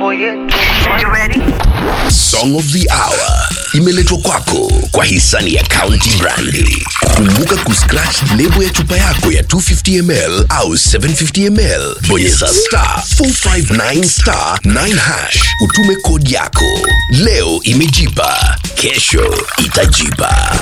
Song of the Hour imeletwa kwako kwa hisani ya County Brandi. Kumbuka kuscratch lebo ya chupa yako ya 250ml au 750ml, bonyeza star 459 star 9 hash, utume kodi yako. Leo imejipa, kesho itajipa.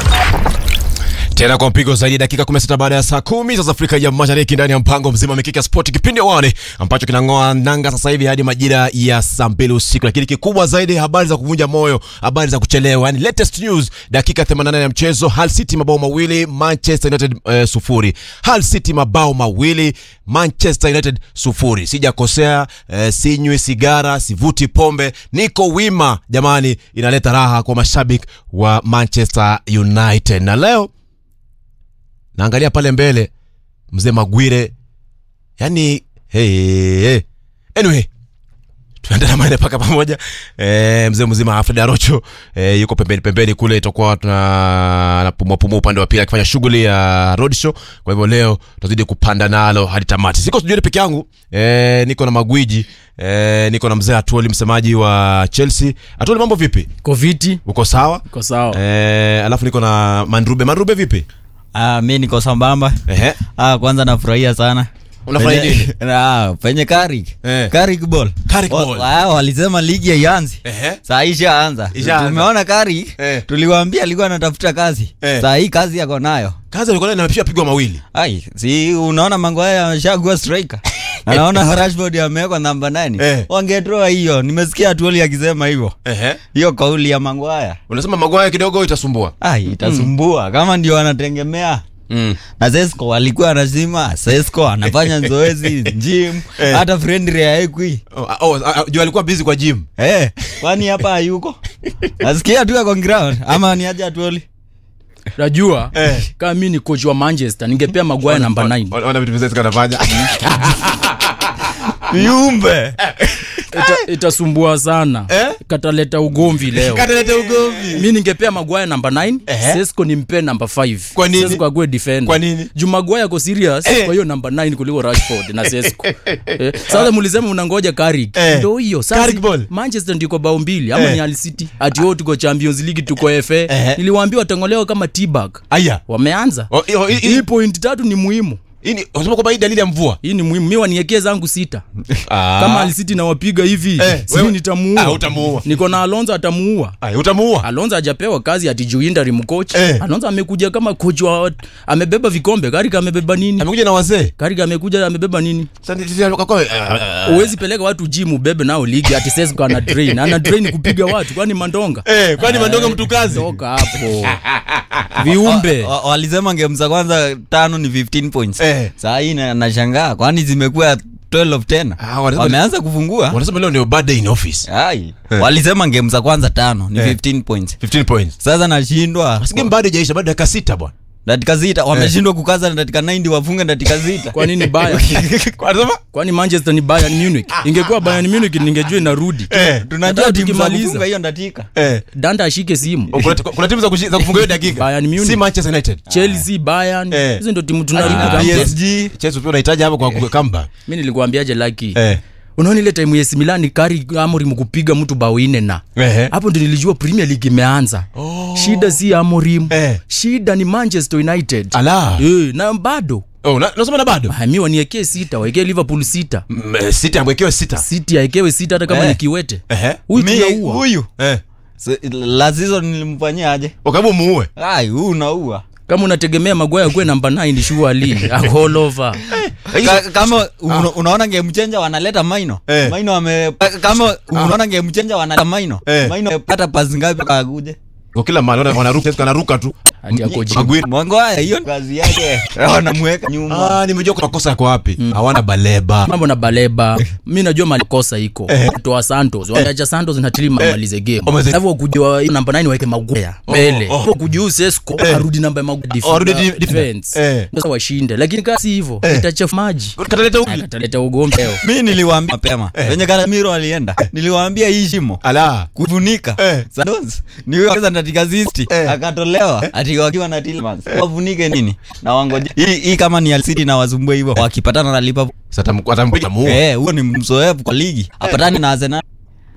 tena kwa mpigo zaidi dakika 16 baada ya saa kumi za Afrika ya Mashariki ndani ya mpango mzima Mikiki ya Sport kipindi wani ambacho kinang'oa nanga sasa hivi hadi majira ya saa mbili usiku, lakini kikubwa zaidi habari za kuvunja moyo, habari za kuchelewa, yani latest news. Dakika 88 ya mchezo, Hull City mabao mawili, Manchester United uh, sufuri. Hull City mabao mawili, Manchester United sufuri. Sijakosea, uh, sinywi sigara, sivuti pombe, niko wima jamani, inaleta raha kwa mashabiki wa Manchester United na leo naangalia pale mbele mzee Magwire, yani hey, hey. Anyway, tunaenda na maene paka pamoja e, mzee mzima Alfred Arocho e, yuko pembeni pembeni kule, itakuwa tuna napumua pumua upande wa pili akifanya shughuli ya road show. Kwa hivyo leo tutazidi kupanda nalo hadi tamati. Siko studioni peke yangu e, niko na magwiji e, niko na mzee Atuoli, msemaji wa Chelsea. Atuoli, mambo vipi? Koviti Uko sawa? iko sawa. E, alafu niko na Mandrube. Mandrube vipi? Ah, mi niko sambamba. Ehe. Ah, kwanza nafurahia sana. Unafurahia Penye- nini? Ah, penye Carrick. Eh. Carrick ball. Carrick Wa- ball. wa- walisema ligi haianzi. Ehe. Saa hii ishaanza. Ishaanza. Tumeona Carrick. Eh. Tuliwaambia alikuwa anatafuta kazi. Eh. Saa hii kazi yako nayo. kazi alikuwa nayo amepigwa pigwa mawili Ai, si unaona mango haya ameshakuwa striker. Na naona Rashford amewekwa namba 9. Eh. Wangetoa hiyo. Nimesikia Tuoli akisema hivyo. Ehe. Hiyo kauli ya mango haya. unasema magwaya kidogo itasumbua Ai, itasumbua kama ndio wanategemea mm. na Sesco alikuwa anazima Sesco anafanya zoezi gym Eh. hata friendly haekwi oh, oh, ah, juu alikuwa busy kwa gym eh kwani hapa hayuko nasikia tu ako ground ama ni aje atuoli Najua Eh. kama mi ni coach wa Manchester ningepea Maguire namba 9. Ona- ona vitu vizuri kanafanya viumbe Ita, itasumbua sana. Eh? Kataleta ugomvi leo. katalete ugomvi mi ningepea Maguire namba 9, Ehe. Sesco nimpe namba 5. Kwa nini? Sesco akuwe defender. Kwa nini? Juu Maguire ako serious Eh. kwa hiyo namba 9 kuliko Rashford na Sesco. eh, sasa mlisema mnangoja Carrick. Eh. Ndio hiyo. Sasa Carrick ball. Manchester ndio kwa bao mbili ama Eh. ni Hull City. Ati wao tuko Champions League tuko FA. Ehe. Niliwaambia watangolewa kama T-bag. aya Wameanza. Oh, hii- hii- hii- Hii point tatu ni muhimu. hii ni- unasema kwamba hii dalili ya mvua hii ni muhimu mi waniekee zangu sita Ah. kama alisiti nawapiga hivi Eh, eh, wewe- si nitamuua Ah, utamuua. niko na alonzo atamuua Aya, utamuua alonzo hajapewa kazi ati juu interim coach Eh. alonzo amekuja kama coach wa amebeba vikombe karika amebeba nini amekuja na wazee karika amekuja amebeba nini Sasa ni- sisi- kwa- ah, uwezi peleka watu gym ubebe nao ligi ati sesko ana train ana train kupiga watu kwani mandonga eh, kwani mandonga mtu kazi toka hapo viumbe Wa- walisema game za kwanza tano ni 15 points Eh. saa hii na- nashangaa kwani zimekuwa 12 tena Ah, wanasema- wameanza kufungua wanasema leo ni bad day in office ai walisema game za kwanza tano ni Eh. 15 points 15 points sasa nashindwa Basi game bado haijaisha bado dakika sita bwana dakika zita wameshindwa kukaza na dakika 90 wafunge dakika zita kwa nini baya wanasema kwani manchester ni bayern munich ingekuwa bayern munich ningejua inarudi eh tunajua Hata timu za tukimaliza. kufunga hiyo dakika eh danda ashike simu Oh, kuna, kuna timu za, kushi- za kufunga hiyo dakika Bayern Munich. si Manchester United chelsea bayern Eh. hizo ndo timu Ah, tunarudi PSG Chelsea pia unahitaji hapo kwa kwa comeback mi nilikuambiaje laki eh unaona ile time yes milan kari amorim kupiga mtu bao ine na Ehe. hapo ndo nilijua premier league imeanza shida si amorim Eh. shida ni manchester united ala Eh, na bado oh na- nasema na bado Ah, mi waniekee sita waekee liverpool sita Mm, eh, sita amwekewe sita city aekewe sita hata kama Eh. ni kiwete ehe huyu Mi- tunaua huyu eh Se- la season nilimfanyia aje ukabu muue ai huu unaua kama unategemea magwaya kuwe namba 9 shuali all over Ka, kama una, unaona game changer wanaleta maino Eh. maino ame ka- kama unaona game changer wanaleta maino Eh. maino amepata pasi ngapi akuje kwa kila mahali wana- wanaruka wanaruka tu ati ako juu. Maguire mwango haya hiyo kazi yake wanamweka nyuma ah nimejua kuna makosa yako wapi hawana baleba mambo na baleba mi najua malikosa iko toa santos wangacha santos na tili mamalize game Wameze- alafu wakujua namba 9 waeke magwea mbele oh. wakujua sesko arudi namba ya Maguire Oh, arudi def- di- def- defense eh. sasa washinde lakini kama si hivyo itachafu maji kataleta huku ataleta ugomvi leo mi niliwaambia mapema venye karamiro alienda niliwaambia hii shimo ala kufunika Eh. Santos ni huyo kwanza katika zisti Eh. akatolewa ati wakiwa na Tielemans wafunike nini na wangoje hii hii kama ni City na wasumbue hivyo wakipatana na Liverpool sasa atampiga muue eh huo ni mzoefu kwa ligi apatane na Arsenal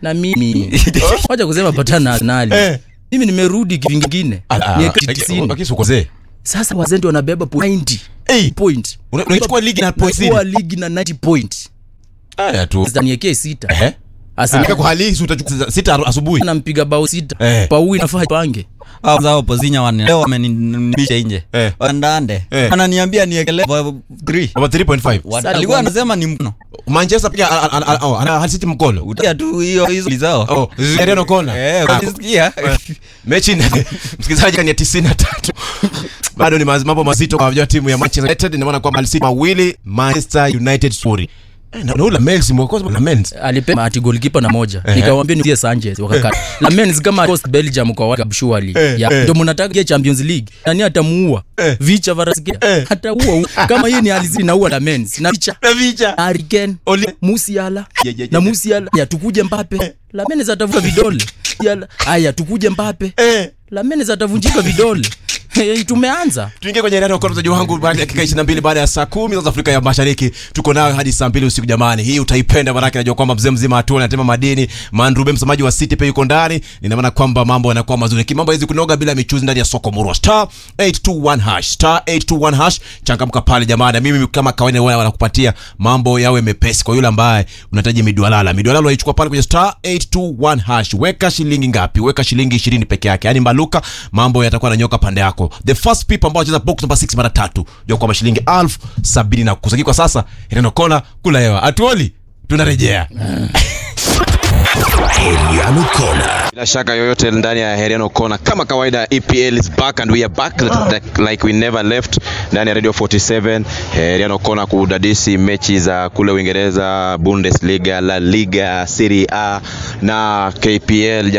na mimi wacha kusema patana na Arsenal Eh. mimi nimerudi kivingine Niweke tisini. akisukozee sasa wazee wana point 90 point Una- unaichukua ligi na point Unachukua sitini. ligi na 90 point haya tu sasa niwekee sita Ehe. Arsenal Aka kwa hali hii si utachukua sita aru- asubuhi anampiga bao sita Eh. paui nafaa pange Hao zao pozinya wane leo wamenibisha nje Eh. wandande Eh. ananiambia niekelee 3 Ama 3.5 Sasa alikuwa kwa- anasema ni mkono manchester pia a- a- a- oh, ana Hull City mkolo utia tu hiyo hizo zao oh Zidane kona eh Ah, ukisikia mechi ni- msikilizaji ni ya tisini na tatu bado ni maz- mambo mazito kwa vijana wa timu ya Manchester United nimeona kwamba Hull City mawili Manchester United sufuri Eh, na na ule Mels mwokozi na Mels alipewa ati goalkeeper na moja nikamwambia nitie Sanchez wakakata na Men's kama cost Belgium kwa waka surely Eh, ya eh. ndio mnataka ya Champions League nani atamuua Eh. vicha varasikia Eh. ataua hu- kama hii ni alizini naua na Men's na vicha na vicha Harry Kane Oli- Musiala Ye, ye, ye, na ye. Musiala ya tukuje Mbappe la Men's atavuka vidole Musiala haya tukuje Mbappe eh la Men's atavunjika vidole Eh, tumeanza tuingie kwenye ndani kwa mchezaji wangu baada ya dakika 22 baada ya saa 10 za Afrika ya Mashariki tuko nayo hadi saa 2 usiku jamani hii utaipenda maana najua kwamba mzee mzima hatua anatema madini Mandrube msemaji wa City pia yuko ndani nina maana kwamba mambo yanakuwa mazuri kimambo hizi kunoga bila michuzi ndani ya soko murwa star 821 hash star 821 hash changamka pale jamani mimi kama kawaida wao wanakupatia mambo yawe mepesi kwa yule ambaye unahitaji midwalala midwalala unaichukua pale kwenye star 821 hash weka shilingi ngapi weka shilingi 20 peke yake yani mbaluka mambo yatakuwa yananyoka pande yako the first people ambao wacheza box number 6 mara tatu ndio kwamba shilingi elfu sabini na kusaki kwa sasa inaenda kona kula hewa atuoli tunarejea Heriano Kona. bila shaka yoyote ndani ya Heriano Kona kama kawaida EPL is back and we are back like, like we never left ndani ya Radio 47 Heriano Kona kudadisi mechi za kule Uingereza Bundesliga La Liga Serie A na KPL